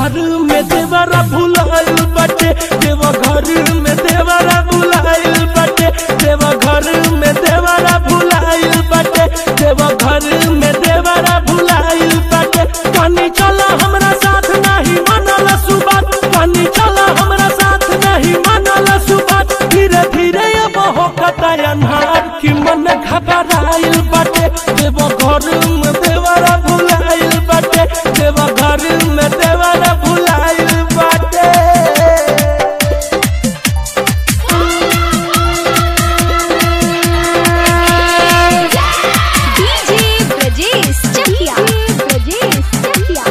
घर में देवरा भुलाइल बाटे देव घर में देवरा भुलाइल बाटे देव घर में देवरा भुलाइल बाटे देव घर में देवरा भुलाइल बाटे कनी चला हमरा साथ नहीं मनल सुबात कनी चला हमरा साथ नहीं मनल सुबात धीरे धीरे अब हो अन्हार कि मन घबराइल बाटे देव घर में देवरा भुलाइल बाटे देव घर में देवरा भुलाइल बाटे डीजे ब्रजेश चकिया ब्रजेश चकिया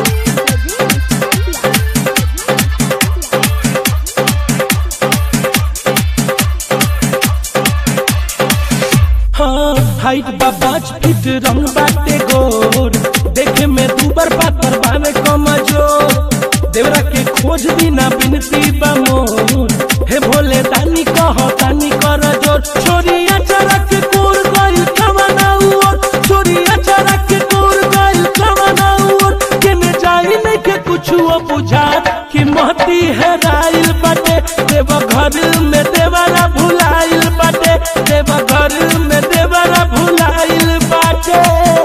हाँ हाइट बा पाँच फीट रंग बाटे गोर देखे में दूबर पातर बावे कमजोर देवरा के खोज बिना बिनती बा मोर हे भोले दानी कह दानी कर जोर छोरिया चरक कोर गइल कवना उर छोरिया चरक कोर गइल कवना उर केने जाई नहीं के कुछो बुझात कि महती है राइल बाटे देव घर में देवरा भुलाइल बाटे देव घर में देवरा भुलाइल बाटे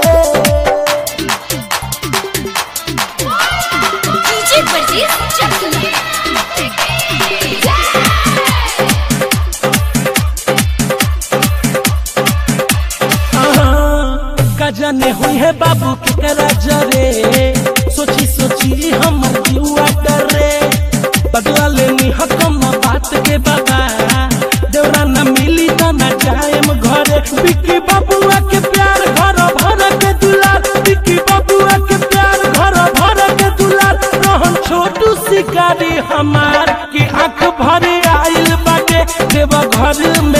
डीजे ब्रजेश चकिया का जाने हुई है बाबू के करा जरे सोची सोची हमर जुआ डरे बदला लेनी हकम बात के बाबा देवरा न मिली त न जाएम घरे बिक्की बाबुआ के प्यार घर भर के दुलार बिक्की बाबुआ के प्यार घर भर के दुलार रहन छोटू शिकारी हमार की आंख भरे आइल बाटे देव घर में